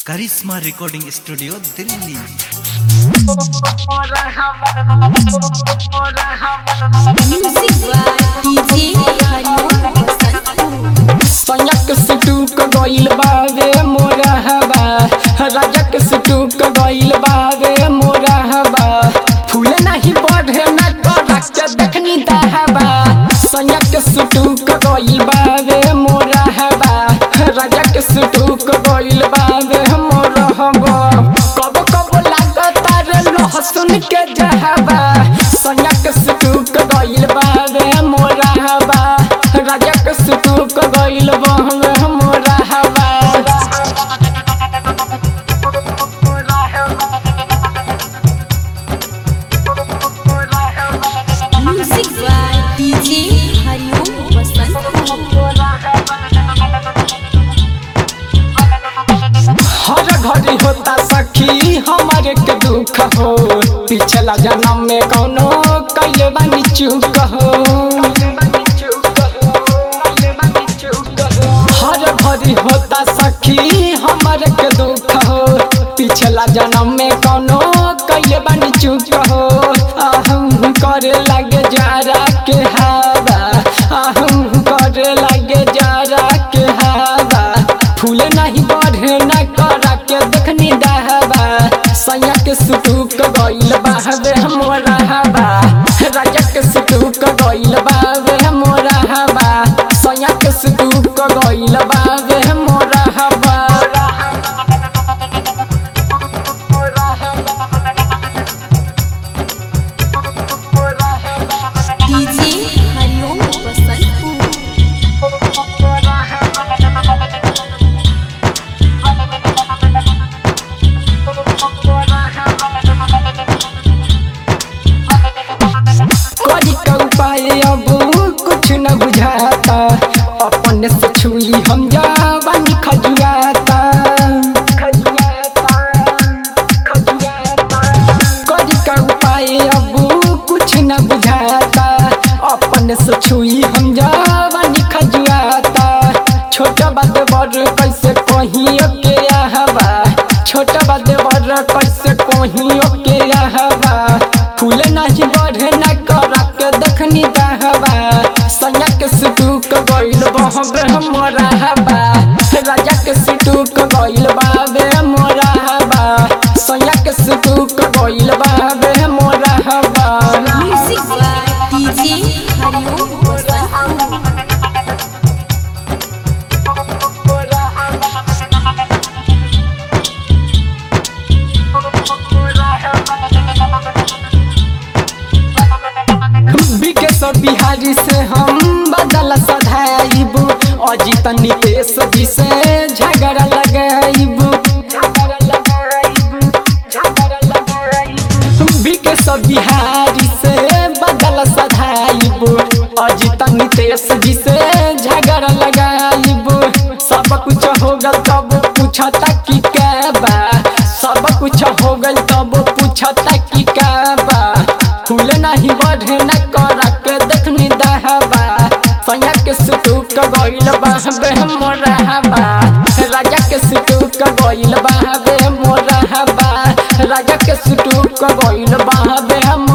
Karishma recording studio Delhi Music by DJ Hariom Basantpur. सयक सुटुक गइल बावे मोरा हवा राजक सुटुक गइल बावे मोरा हवा फूल नहीं बढ़े न करक के देखनी दहबा सयक सुटुक गइल बावे मोरा हवा राजक सुटुक गइल बावे मोरा हवा कब कब लागता रे लहसुन के जहबा सयक सुटुक गइल बावे मोरा हवा राजक सुटुक गइल बावे मोरा हवा Music by DJ Hariom Basantpur. हर घड़ी होता सखी हमारे के दुख हो पिछला जन्म में कौनो कैले बानी चूक हो हर घड़ी होता सखी हमारे के दुख हो पिछला जन्म में कौनो कैले बानी चूक हो आहम करे लगे जारा के हवा आहम करे लगे जारा के हवा फूल नहीं बढ़े न करा के देखनी दहबा सैया के सुटुक गइल बाहबे मोरा हवा राजा के सुटुक गइल बावे मोरा हवा सैया के सुटुक गइल बावे मोरा हवा DJ Hariom Basantpur. करी का उपाय अब कुछ न बुझाता अपने से छुई हम जावानी खजुआता करी का उपाय अब कुछ न बुझाता अपने से छुई हम जावानी खजुआता छोटा बात बड़ कैसे कहीं के हवा छोटा बात बड़ कैसे कहीं के हवा फूल नहीं बढ़े न करा के देखनी दहबा सैया के सुटुक गइल बहबे मोरा हवा राजा के सुटुक गइल बाबे मोरा हवा सैया के सुटुक गइल बाबे मोरा हवा Music by DJ Hariom Basantpur. Vikesh Bihari से हम बदल सधाइबू अजित नितेश जी से झगड़ा लगाइबू विकेश बिहारी से बदल सधाइबू अजित नितेश जी से झगड़ा लगाइबू सब कुछ हो गल तब पूछता कि क्या बा सब कुछ हो गल तब पूछता कि क्या बा फूल नहीं बढ़े न करा के देखनी दहबा सैया के सुटुक गइल बाहबे मोरा हबा राजा के सुटुक गइल बाहबे मोरा हबा राजा के सुटुक गइल बाहबे